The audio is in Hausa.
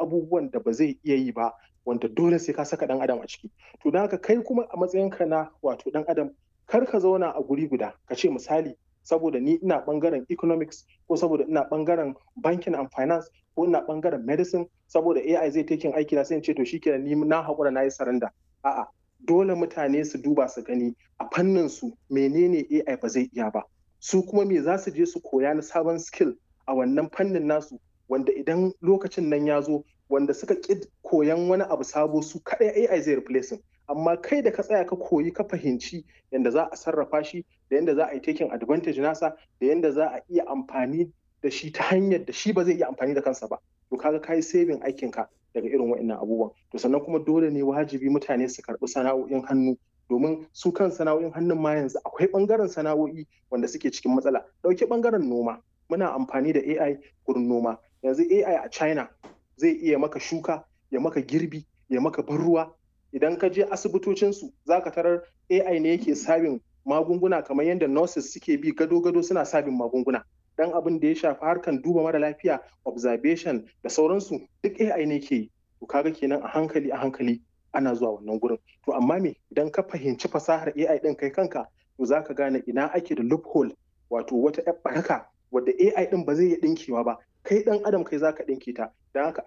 abubuwan da ba zai iya yi ba wanda dole sai ka saka dan adam a ciki to don haka kai kuma a matsayinka na wato dan adam kar ka zauna a guri guda ka ce misali saboda ni ina bangaren economics ko saboda ina bangaren banking and finance ko ina bangaren medicine saboda AI zai taking aiki na sai in ce to shikenan ni na hakura na yi saranda a'a dole mutane su duba su gani a fannin su menene AI ba zai iya ba su kuma me za su je su koya na sabon skill a wannan fannin nasu wanda idan lokacin nan ya zo wanda suka ƙi koyan wani abu sabo su kaɗai AI zai replacing amma kai da ka tsaya ka koyi ka fahimci yadda za a sarrafa shi da yadda za a yi taking advantage nasa da yadda za a iya amfani da shi ta hanyar da shi ba zai iya amfani da kansa ba to kaga kai saving aikin ka daga irin wa'annan abubuwan to sannan kuma dole ne wajibi mutane su karɓi sana'o'in hannu domin su kan sana'o'in hannun ma yanzu akwai ɓangaren sana'o'i wanda suke cikin matsala ɗauki ɓangaren noma muna amfani da AI gurin noma yanzu AI a China zai iya maka shuka ya maka girbi ya maka ban ruwa idan ka je asibitocinsu za ka tarar AI ne yake sabin magunguna kamar yadda nurses suke bi gado-gado suna sabin magunguna dan abin da ya shafi harkan duba mara lafiya observation da sauransu duk AI ne ke yi to kaga kenan a hankali a hankali ana zuwa wannan gurin to amma me idan ka fahimci fasahar AI din kai kanka to za ka gane ina ake da loophole wato wata ƴar baraka wadda AI din ba zai iya dinkewa ba kai dan adam kai zaka dinke ta dan haka